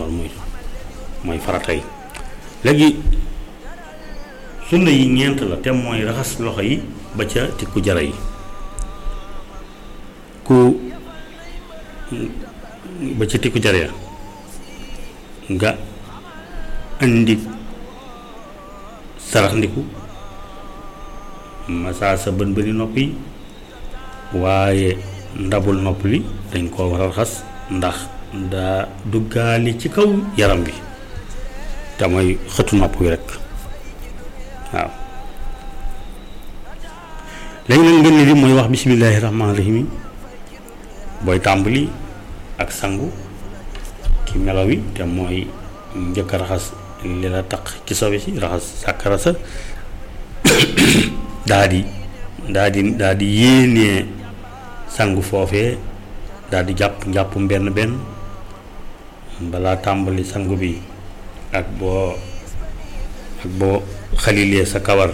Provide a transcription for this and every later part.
loolu mooy mooy farata yi léegi sunna yi ñeent la te mooy raxas loxo yi ba ca tikku jara yi ku ba ca tikku jara ya nga indi sarax ndiku masaa sa bën bëni nopp yi waaye ndabul nopp li dañ koo war a raxas ndax daa duggaali ci kaw yaram bi te mooy xëtu nopp wi rek waaw léegi nag ngeen li mooy wax bismillaahi rahmaani rahim booy tàmbali ak sangu ci melo wi te mooy njëkk a raxas li la taq ci sobe si raxas sàkkara sa daa di daa di daa di yéenee sangu foofee daa di jàpp njàpp benn benn balaa tàmbali sangu bi ak boo ak boo xalilee sa kawar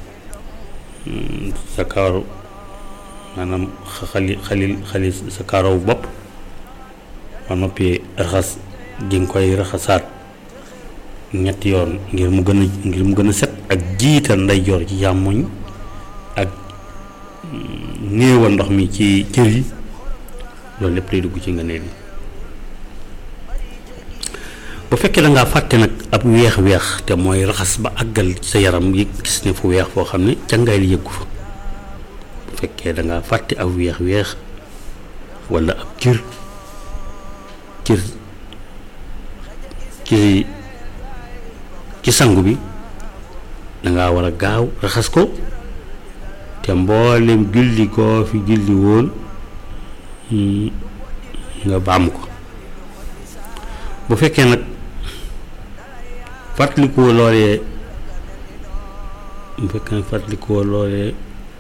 sa kawar maanaam xali xalil xali sa karaw bopp ba noppi raxas di nga koy raxasaat ñetti yoon ngir mu gën a ngir mu gën a set ak jiital ndeyjoor ci càmmoñ ak néewal ndox mi ci cër yi loolu lépp day dugg ci nga neel yi bu fekkee da ngaa fàtte nag ab weex-weex te mooy raxas ba àggal sa yaram yi gis ne fu weex foo xam ne càngaay li yëggu fa bu fekkee da ngaa fàtte ab weex-weex walla ab cër cër ci ci sangu bi danga war a gaaw raxas ko te mboolem julli koo fi julli woon nga baam ko bu fekkee nag fàttalikoo loolee bu fekkee nag fàttalikoo loolee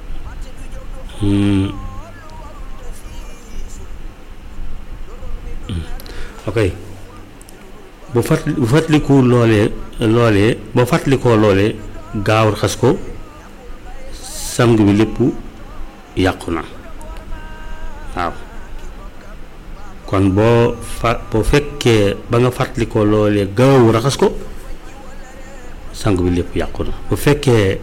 ok bu fàttali bu fàttalikoo loolee loolee boo fàttalikoo loolee gaaw raxas ko sangu bi lépp yàqu na waaw kon boo fa boo fekkee ba nga fàttalikoo loolee gaaw raxas ko sangu bi lépp yàqu na bu fekkee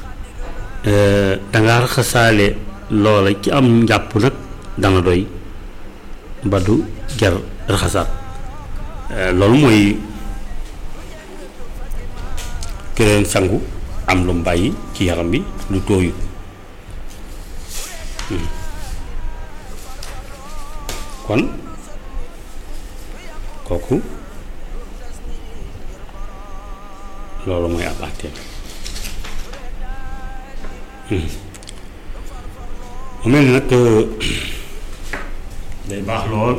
danga raxasaale loola ci am njàpp nag dana doy ba du jar raxasaat loolu mooy keneen sangu am lu mu bàyyi ci yaram bi lu tooyut kon kooku loolu mooy ab àtteem mu mel ni nag day baax lool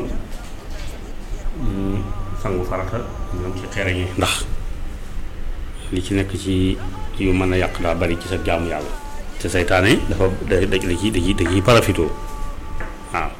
sangu farata ñoom ci xereñe ndax li ci nekk ci yu mën a yàq daa bari ci sa jaamu yàlla te seytaane dafa da da ci da ci da ciy parafitoo waaw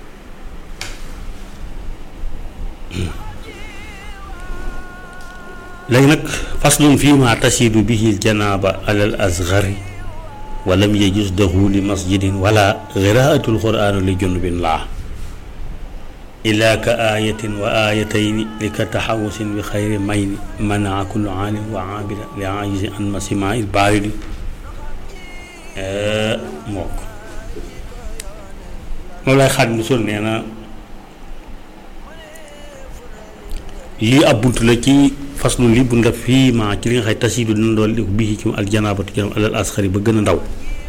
léegi nag faslun fii ma tasidu bihi janaaba alal asgari walam yajus daxuli masjidin wala qiraatul quraan li junubin laa ilaa ka aayatin wa aayatayni li ka taxawusin bi xayri mayni manaa kullu aalim wa aabida li aajisi an masima il baaridi mook moom lay xaaj mu sol nee na lii ab bunt la ci faslu li bu ndef fii ma ci li nga xay tasiidu dina doon li ko bii ci aljanaabatu janam alal asxari ba gën a ndaw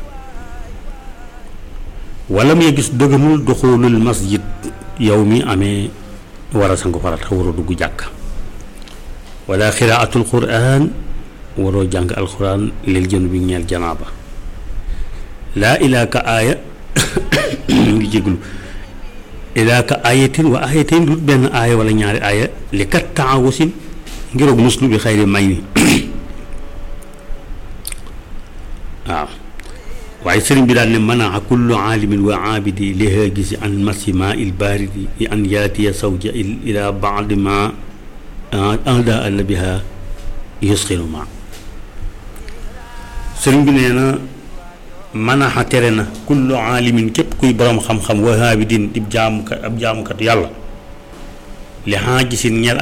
wala mu gis dëgganul doxulul masjid yow mi amee war a sangu farata waroo dugg jàkk wala xiraatul quraan waroo jàng alquran lil jën bi ñeel janaaba laa ilaa ka aaya ngi jéglu ilaa ka aayatin wa aayatin du benn aaya wala ñaari aaya li kat taawusin ngiroog muslu bi xayri may ni waaw waaye sëriñ bi daal ne manaa kullu aalimin wa aabidi li haagisi an masima il baaridi li an yaatiya sawja ila baadi ma anda alla biha yusxilu ma sëriñ bi nee na manaxa tere na kullu aalimin képp kuy borom xam-xam wa aabidin di jaamukat ab jaamukat yàlla li haagisin ñel